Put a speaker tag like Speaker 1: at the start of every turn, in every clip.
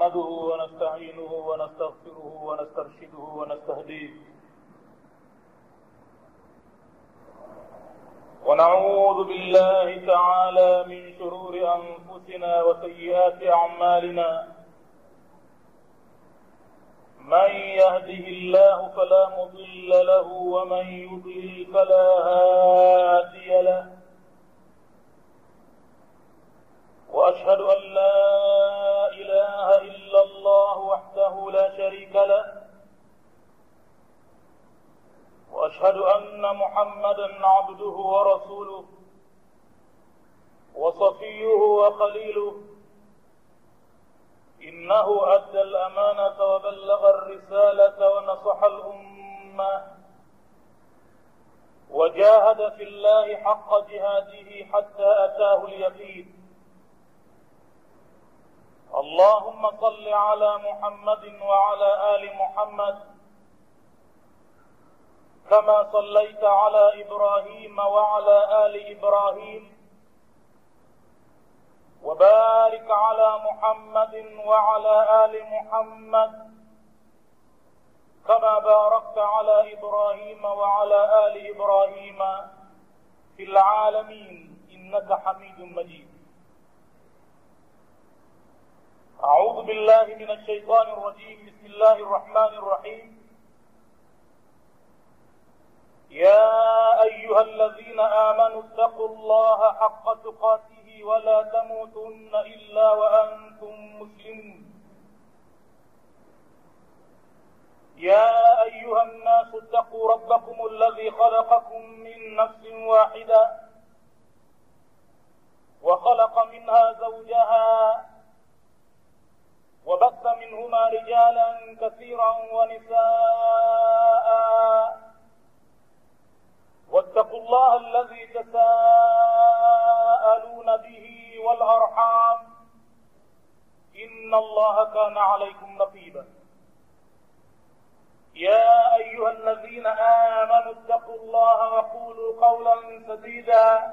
Speaker 1: نحمده ونستعينه ونستغفره ونسترشده ونستهديه ونعوذ بالله تعالى من شرور أنفسنا وسيئات أعمالنا من يهده الله فلا مضل له ومن يضلل فلا هادي له وأشهد أن لا إله إلا الله وحده لا شريك له وأشهد أن محمدا عبده ورسوله وصفيه وخليله إنه أدى الأمانة وبلغ الرسالة ونصح الأمة وجاهد في الله حق جهاده حتى أتاه اليقين اللهم صل على محمد وعلى آل محمد كما صليت على إبراهيم وعلى آل إبراهيم وبارك على محمد وعلى آل محمد كما باركت على إبراهيم وعلى آل إبراهيم في العالمين إنك حميد مجيد أعوذ بالله من الشيطان الرجيم بسم الله الرحمن الرحيم يا أيها الذين آمنوا اتقوا الله حق تقاته ولا تموتن إلا وأنتم مسلمون يا أيها الناس اتقوا ربكم الذي خلقكم من نفس واحدة وخلق منها زوجها وبث منهما رجالا كثيرا ونساء واتقوا الله الذي تساءلون به والأرحام إن الله كان عليكم رقيبا يا أيها الذين آمنوا اتقوا الله وقولوا قولا سديدا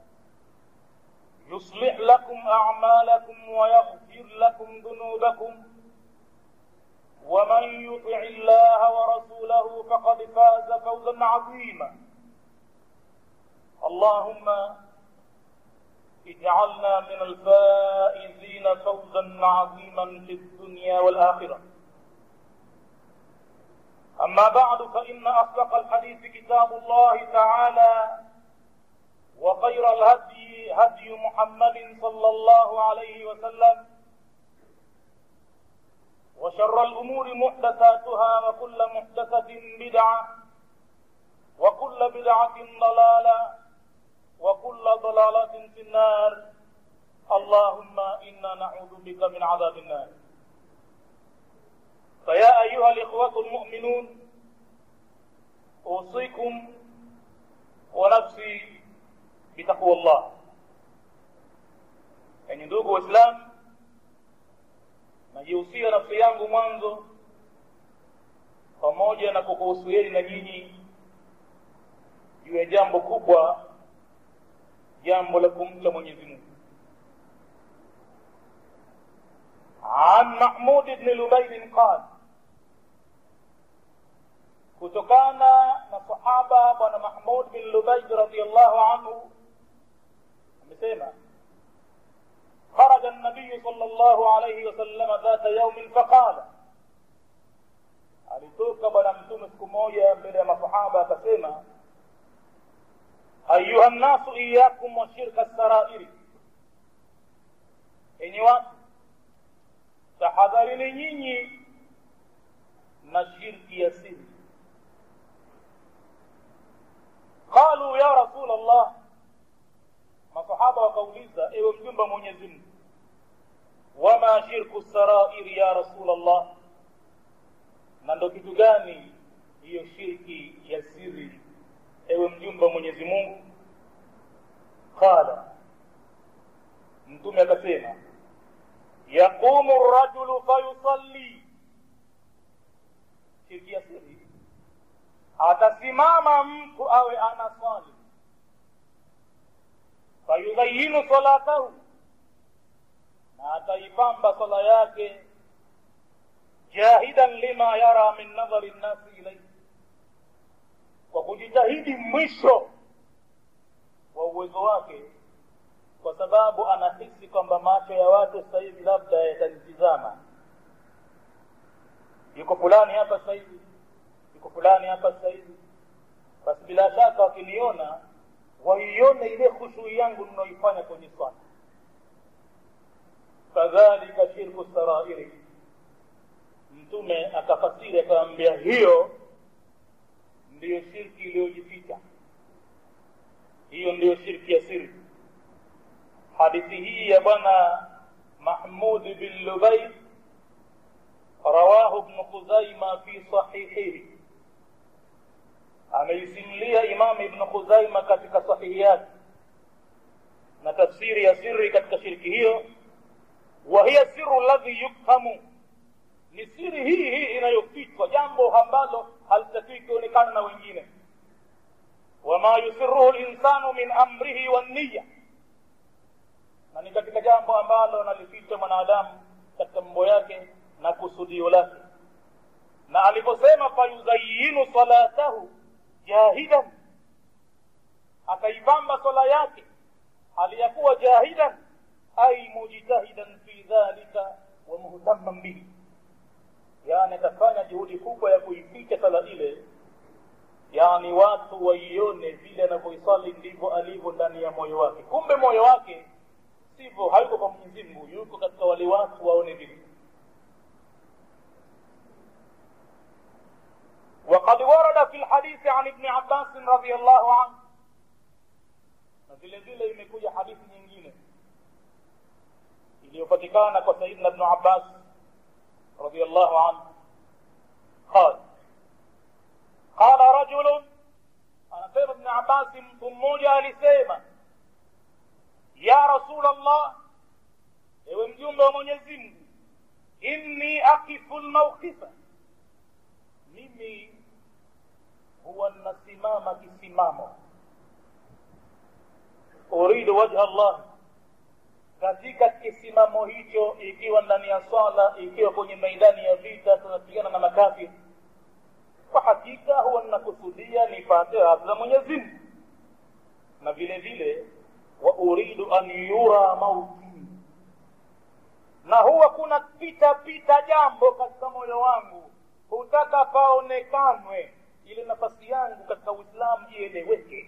Speaker 1: يصلح لكم أعمالكم ويغفر لكم ذنوبكم ومن يطع الله ورسوله فقد فاز فوزا عظيما اللهم اجعلنا من الفائزين فوزا عظيما في الدنيا والآخرة أما بعد فإن أصدق الحديث كتاب الله تعالى وخير الهدي هدي محمد صلى الله عليه وسلم وشر الأمور محدثاتها وكل محدثة بدعة وكل بدعة ضلالة وكل ضلالة في النار اللهم إنا نعوذ بك من عذاب النار فيا أيها الإخوة المؤمنون أوصيكم ونفسي bitaqwa Allah. Enyi ndugu Waislamu, najihusia nafsi yangu mwanzo pamoja na kukuhusieni na nyinyi juu ya jambo kubwa, jambo la kumcha Mwenyezi Mungu. عن محمود بن لبيد قال kutokana na sahaba bwana Mahmud bin Lubayd radhiyallahu anhu amesema خرج النبي صلى الله عليه وسلم ذات يوم فقال alitoka bwana mtume siku moja mbele ya masahaba akasema ayuha nnasu iyakum wa shirka sarairi enyi watu tahadharini nyinyi na shirki ya siri qalu ya rasul allah masahaba wakauliza ewe mjumbe wa mwenyezi mungu wama shirku sarairi ya rasul allah na ndo kitu gani hiyo shirki ya siri ewe mjumbe wa mwenyezi mungu qala mtume akasema yaqumu rajulu fayusalli shirki ya siri atasimama mtu awe anasali fayudhayinu salatahu na ataipamba sala yake jahidan lima yara min nadhari nnasi ilaihi kwa kujitahidi mwisho wa uwezo wake kwa sababu anahisi kwamba macho ya watu sasa hivi labda yatanitizama yuko fulani hapa sasa hivi yuko fulani hapa sasa hivi basi bila shaka wakiniona waione ile khushui yangu ninaoifanya kwenye swala kadhalika shirku sarairi mtume akafasiri akawambia hiyo ndiyo shirki iliyojificha hiyo ndiyo shirki ya siri hadithi hii ya bwana mahmud bin lubaid rawahu bnu khuzaima fi sahihihi ameisimulia imam ibnu khuzaima katika sahihi yake na tafsiri ya siri katika shirki hiyo wa hiya siru ladhi yufhamu ni siri hii hii inayofichwa jambo ambalo halitakiwi kuonekana na wengine wama yusiruhu linsanu min amrihi wanniya na ni katika jambo ambalo analificha mwanadamu katika mambo yake na kusudio lake na aliposema fayuzayinu salatahu jahidan akaipamba swala yake aliyakuwa jahidan ay mujtahidan fi dhalika wa muhtamman bihi yani atafanya juhudi kubwa ya kuificha sala ile yani watu waione vile anavyoisali ndivyo alivyo ndani ya moyo wake kumbe moyo wake sivyo hayuko kwa mwenyezi mungu yuko katika wale watu waone vile وقد ورد في الحديث عن ابن عباس رضي الله عنه na vile vile imekuja hadithi nyingine iliyopatikana kwa sayidina ibnu abbas radiallahu anhu qal qala rajulun anasema ibnu abasi mtu mmoja alisema ya rasul allah ewe mjumbe wa mwenyezi mungu inni akifu lmaukifa mimi huwa nasimama kisimamo uridu wajha allah katika kisimamo hicho ikiwa ndani ya swala ikiwa kwenye maidani ya vita tunapigana na makafiri kwa hakika huwa ninakusudia nipate radhi za mwenyezi mungu na vile vile wa uridu an yura mauti na huwa kuna pita pita jambo katika moyo wangu hutaka paonekanwe ile nafasi yangu katika uislamu ieleweke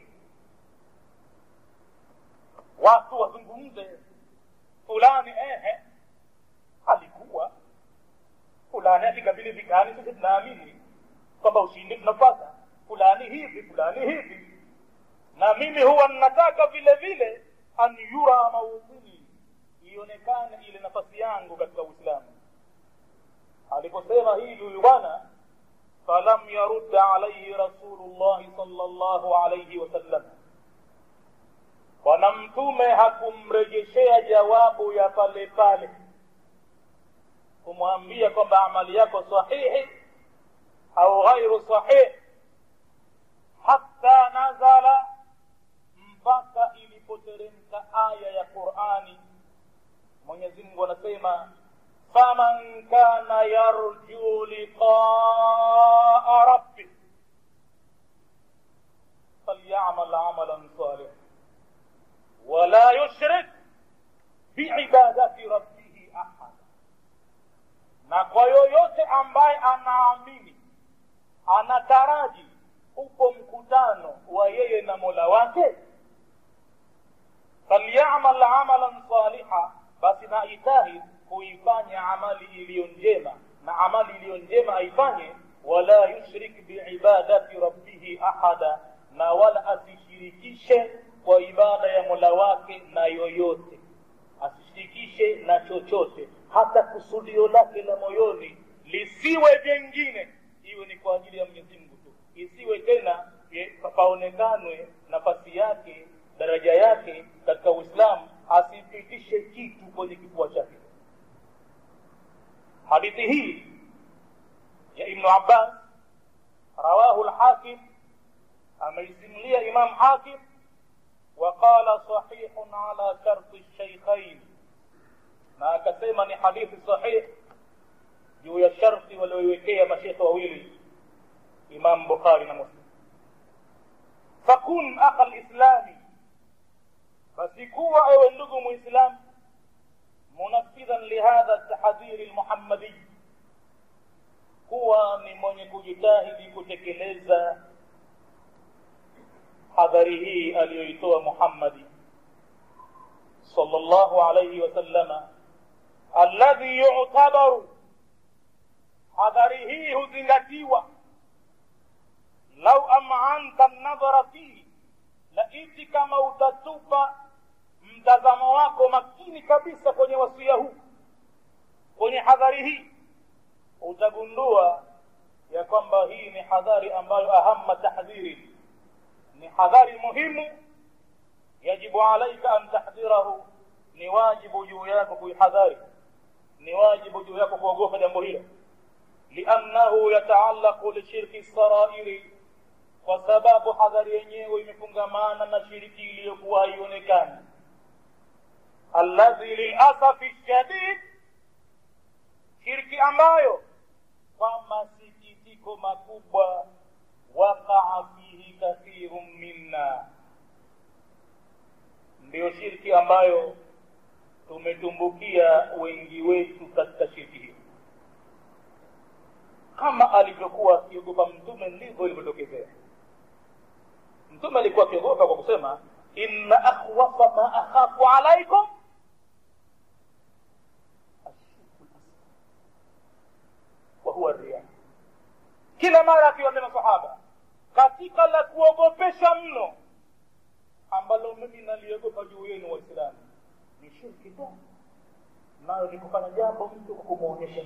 Speaker 1: watu wazungumze fulani ehe alikuwa fulani akikabili vikani sisi tunaamini kwamba ushindi tunapata fulani hivi fulani hivi na mimi huwa ninataka vile vile an yura maudhuni ionekane ile nafasi yangu katika uislamu aliposema hili huyu bwana falam yarudda alaihi rasulullahi sala llahu alaihi wasallam bwana mtume hakumrejeshea jawabu ya pale pale kumwambia kwamba amali yako sahihi au ghairu sahih hatta nazala mpaka ilipoteremka aya ya qurani mwenyezi mungu anasema faman kana yarju liqaa rabbih falyamal amalan salih wala yushrik biibadati rabbihi ahada na kwa yoyote ambaye anaamini anataraji upo mkutano wa yeye na mola wake falyamal amalan saliha basi na itahid kuifanya amali iliyo njema na amali iliyo njema aifanye wala yushrik biibadati rabbihi ahada na wala asishirikishe kwa ibada ya mola wake na yoyote asishirikishe na chochote hata kusudio lake la moyoni lisiwe jengine iwe ni kwa ajili ya mwenyezi mungu tu isiwe tena paonekanwe nafasi yake daraja yake katika uislamu asipitishe kitu kwenye kifua chake hadithi hii ya ibnu abbas rawahu lhakim ameisimulia imam hakim وقال صحيح على شرط الشيخين na akasema ni hadithi sahih juu ya sharti walioiwekea mashekhe wawili imam bukhari na muslim fakun akha lislami basi kuwa ewe ndugu muislam munafidhan lihadha tahdhiri lmuhammadiy kuwa ni mwenye kujitahidi kutekeleza hadhari hii aliyoitoa muhammadi sallallahu alayhi wasallama alladhi yu'tabaru hadhari hii huzingatiwa lau am'anta nadhara fihi laiti kama utatupa mtazamo wako makini kabisa kwenye wasia huu kwenye hadhari hii utagundua ya kwamba hii ni hadhari ambayo ahamma tahdhiri ni hadhari muhimu yajibu alaika an tahdhirahu ni wajibu juu yako kuihadhari ni wajibu juu yako kuogopa jambo hilo liannahu yataallaqu lishirki sarairi kwa sababu hadhari yenyewe imefungamana na shiriki iliyokuwa haionekani alladhi lilasafi shadid shirki ambayo kwa masikitiko makubwa waqaa fihi kathirun minna ndiyo shirki ambayo tumetumbukia wengi wetu katika shirki hiyo kama alivyokuwa akiogopa mtume ndivyo ilivyotokezea mtume alikuwa akiogopa kwa kusema inna akhwafa ma akhafu alaikum wahuwa ria kila mara akiwaambia masahaba katika la kuogopesha mno ambalo mimi naliogopa juu yenu waislamu ni shirki tu nayo ni kufanya jambo mtu kwa kumwonyesha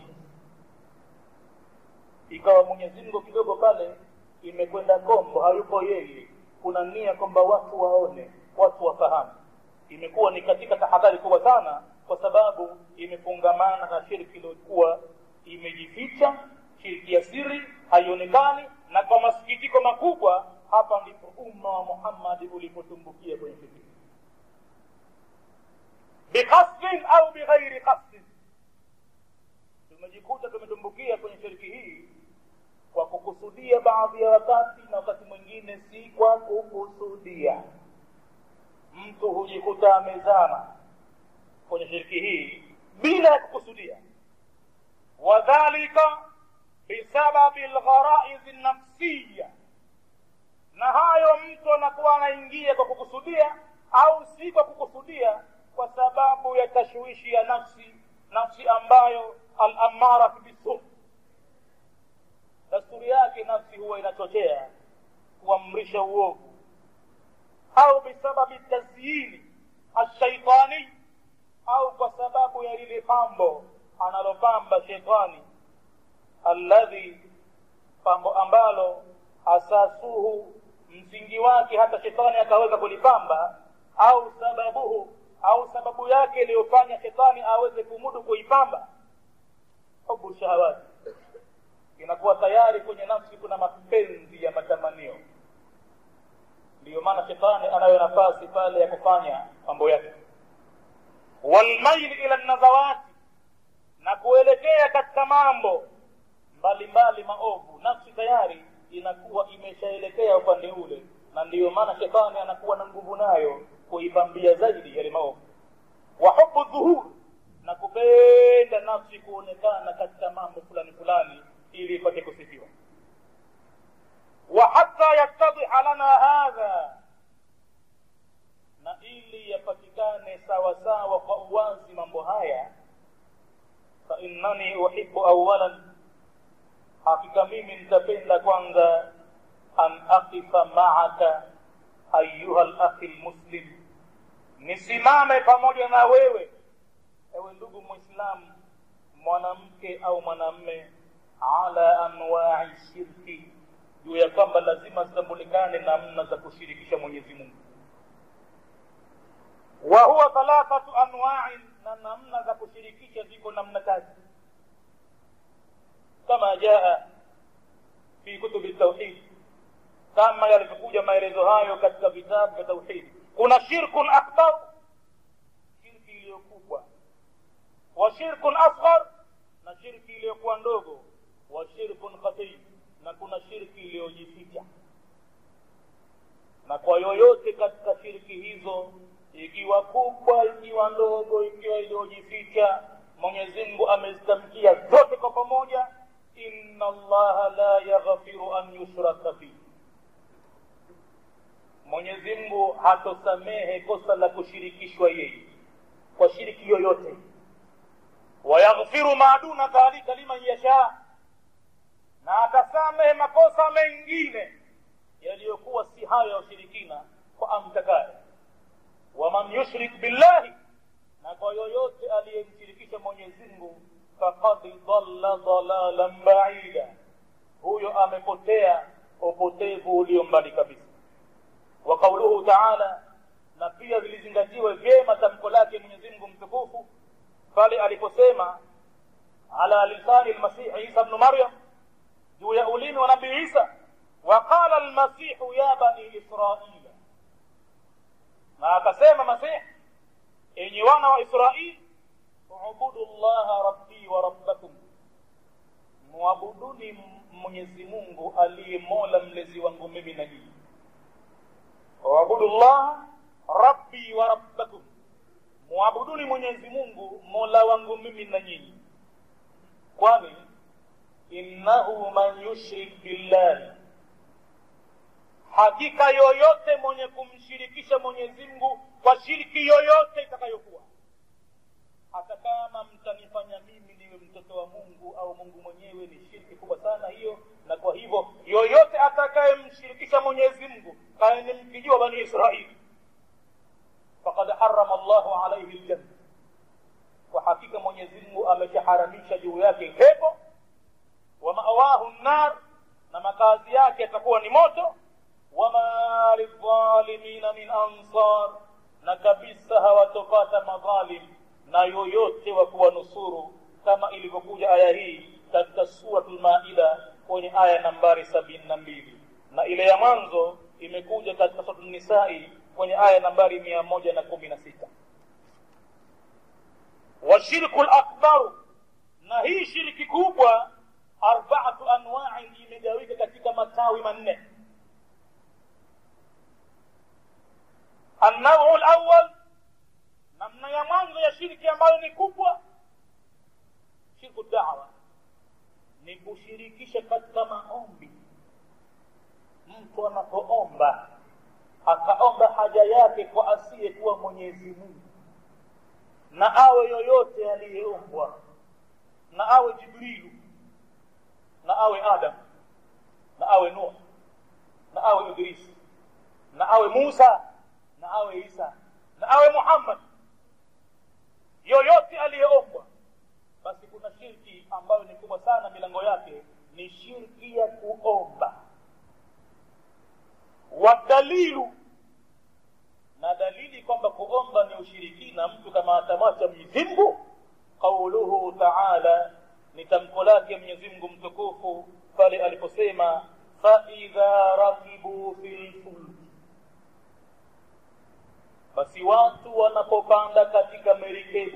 Speaker 1: ikawa mwenyezi mungu kidogo pale imekwenda kombo hayupo yeye kuna nia kwamba watu waone watu wafahamu imekuwa ni katika tahadhari kubwa sana kwa sababu imefungamana na shirki iliyokuwa imejificha shirki ya siri haionekani na kwa masikitiko makubwa hapa ndipo umma wa muhammadi ulipotumbukia kwenye shirki biqasdin au bighairi qasdin tumejikuta tumetumbukia kwenye shirki hii kwa kukusudia baadhi ya wakati na wakati mwingine si kwa kukusudia mtu hujikuta amezama kwenye shirki hii bila ya kukusudia wadhalika bisababi lgharaizi nafsiya na hayo mtu anakuwa anaingia kwa kukusudia au si kwa kukusudia kwa sababu ya tashwishi ya nafsi nafsi ambayo alamaratu bisu dasturi yake nafsi huwa inachochea kuamrisha uovu au bisababi tazyini ashaitani au kwa sababu ya lile pambo analopamba shetani alladhi pambo ambalo asasuhu msingi wake hata shetani akaweza kulipamba au sababuhu au sababu yake iliyofanya shetani aweze kumudu kuipamba hubu shahawati inakuwa tayari kwenye nafsi kuna mapenzi ya matamanio ndiyo maana shetani anayo nafasi pale ya kufanya mambo yake walmaili ila nazawati na kuelekea katika mambo mbalimbali maovu nafsi tayari inakuwa imeshaelekea upande ule na ndiyo maana shetani anakuwa na nguvu nayo kuipambia zaidi yale maovu wa hubu dhuhur na kupenda nafsi kuonekana katika mambo fulani fulani ili ipate kusifiwa wa hata yattadhiha lana hadha na ili yapatikane sawasawa kwa uwazi mambo haya fa innani uhibu awalan hakika mimi nitapenda kwanza an aqifa maaka ayuha lakhi lmuslim nisimame pamoja na wewe ewe ndugu mwislamu mwanamke au mwanamme ala anwai shirki juu ya kwamba lazima zitambulikane namna za kushirikisha mwenyezi mungu wa huwa thalathatu anwain na namna za kushirikisha ziko namna tatu kama jaa fi kutubi tauhid kama yalivyokuja maelezo hayo katika vitabu vya tauhidi kuna shirkun akbar shirki iliyokubwa wa shirkun asghar na shirki iliyokuwa ndogo wa shirkun khafi na kuna shirki iliyojificha na kwa yoyote katika shirki hizo ikiwa kubwa ikiwa ndogo ikiwa iliyojificha mwenyezi mungu amezitamkia zote kwa pamoja inna allaha la yaghfiru an yushraka bihi mwenyezi mungu hatosamehe kosa la kushirikishwa yeye kwa shiriki yoyote wayaghfiru ma duna dhalika liman yashaa na atasamehe makosa mengine yaliyokuwa si hayo ya ushirikina kwa amtakaye waman yushrik billahi na kwa yoyote aliyemshirikisha mwenyezi mungu fakad dhalla dhalalan baida huyo amepotea upotevu ulio mbali kabisa wa qauluhu taala na pia vilizingatiwe vyema tamko lake mwenyezi mungu mtukufu pale aliposema ala lisani lmasihi isa bnu maryam juu ya ulimi wa nabii isa waqala lmasihu ya bani israila na akasema masihi enyi wana wa israili ubudu llaha rabbi wa rabbakum mwabuduni mwenyezi mungu aliye mola mlezi wangu mimi na nyinyi waabudu llaha rabbi wa rabbakum mwabuduni mwenyezi mungu mola wangu mimi na nyinyi kwani innahu man yushrik billahi hakika yoyote mwenye kumshirikisha mwenyezi mungu kwa shiriki yoyote itakayokuwa hata kama mtanifanya mimi niwe mtoto wa mungu au mungu mwenyewe ni shirki kubwa sana hiyo na kwa hivyo yoyote atakayemshirikisha mwenyezi mungu kaeni mkijua bani israili fakad harama llahu alaihi ljanna kwa hakika mwenyezi mungu ameshaharamisha juu yake pepo wa mawahu nnar na makazi yake yatakuwa ni moto wama lidhalimina min ansar na kabisa hawatopata madhalim na yoyote wa kuwanusuru kama ilivyokuja aya hii katika suratul maida kwenye aya nambari sabini na mbili na ile ya mwanzo imekuja katika suratul nisai kwenye aya nambari mia moja na kumi na sita washirku lakbaru na hii shiriki kubwa arbaatu anwain imegawika katika matawi manne annau lawal namna ya mwanzo ya shirki ambayo ni kubwa shirku dawa ni kushirikisha katika maombi mtu anapoomba akaomba haja yake kwa asiyekuwa mwenyezi mungu na awe yoyote aliyeombwa na awe jibrilu na awe adam na awe nuh na awe idrisi na awe musa na awe isa na awe muhammad yoyote aliyeombwa basi kuna shirki ambayo ni kubwa sana milango yake ni shirki ya kuomba wadalilu na dalili kwamba kuomba ni ushirikina mtu kama atamwacha mwenyezi mungu qauluhu taala ni tamko lake mwenyezi mungu mtukufu pale aliposema faidha rakibu fi lfulki basi watu wanapopanda katika merikebu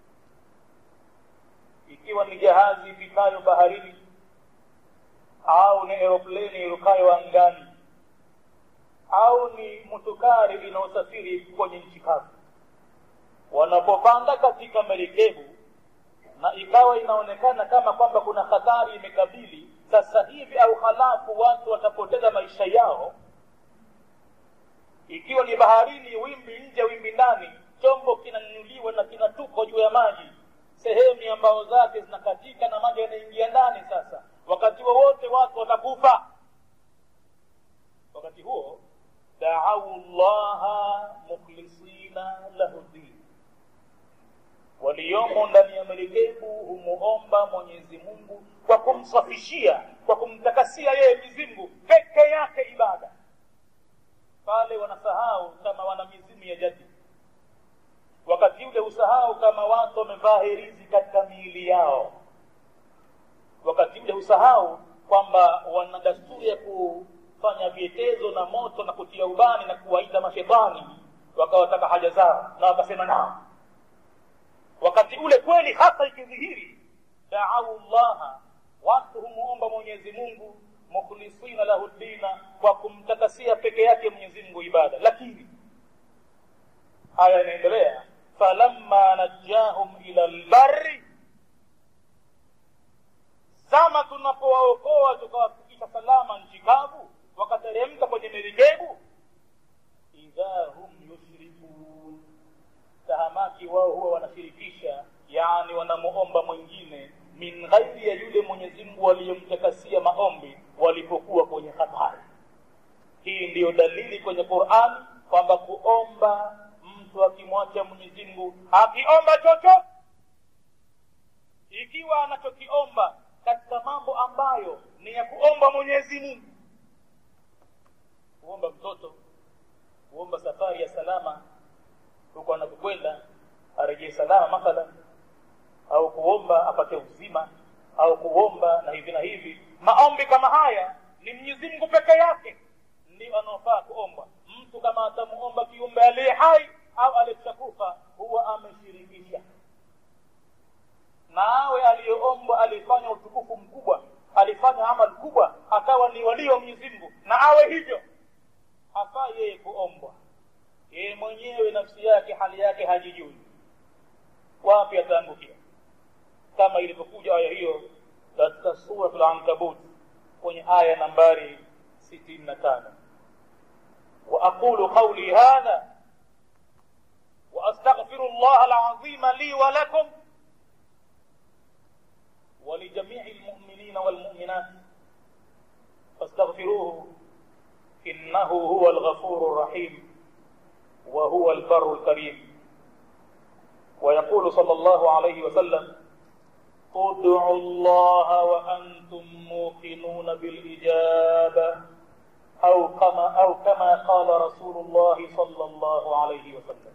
Speaker 1: ikiwa ni jahazi ipitayo baharini au ni aeropleni irukayo angani au ni mutukari inayosafiri kwenye nchi kavu wanapopanda katika merikebu na ikawa inaonekana kama kwamba kuna hatari imekabili sasa hivi au halafu watu watapoteza maisha yao ikiwa ni baharini wimbi nje wimbi ndani chombo kinanyuliwa na kinatupwa juu ya maji sehemu ya mbao zake zinakatika na maji yanaingia ndani sasa wakati wowote watu watakufa wakati huo daau llaha mukhlisina lahu din waliomo ndani ya merikebu humuomba mwenyezi mungu kwa kumsafishia kwa kumtakasia yeye mizingu peke yake ibada pale wanasahau kama wana mizimu ya jadi wakati ule husahau kama watu wamevaa herizi katika miili yao wakati ule husahau kwamba wana dasturi ya kufanya vietezo na moto na kutia ubani na kuwaita mashetani wakawataka haja zao na wakasema nao wakati ule kweli hasa ikidhihiri daau llaha watu humuomba mwenyezi mungu mukhlisina lahu dina kwa kumtakasia peke yake mwenyezi mungu ibada lakini haya yanaendelea falamma najahum ila lbari zama tunapowaokoa tukawafikisha salama nchi kavu wakateremka kwenye merikebu idha hum yushrikun tahamaki wao huwa wanashirikisha yani wanamuomba mwingine min ghairi ya yule mwenyezi mungu waliyemtakasia maombi walipokuwa kwenye hatari hii ndiyo dalili kwenye qurani kwamba kuomba mtu akimwacha mwenyezi mungu akiomba chochote ikiwa anachokiomba katika mambo ambayo ni ya kuomba mwenyezi mungu kuomba mtoto kuomba safari ya salama huko anakokwenda arejee salama mathalan au kuomba apate uzima au kuomba na hivi na hivi maombi kama haya ni mwenyezi mungu peke yake ndio anaofaa kuomba mtu kama atamuomba kiumbe aliye hai au aliyeshakufa huwa ameshirikisha na awe aliyoombwa alifanya utukufu mkubwa alifanya amal kubwa akawa ni walio mwenyezi mungu na awe hivyo hafaa yeye kuombwa yeye mwenyewe nafsi yake hali yake hajijui wapi ataangukia kama ilivyokuja aya hiyo katika suratul ankabut kwenye aya nambari sitini na tano واقول قولي هذا واستغفر الله العظيم لي ولكم ولجميع المؤمنين والمؤمنات فاستغفروه انه هو الغفور الرحيم وهو البر الكريم ويقول صلى الله عليه وسلم ادعوا الله وانتم موقنون بالاجابه او كما او كما قال رسول الله صلى الله عليه وسلم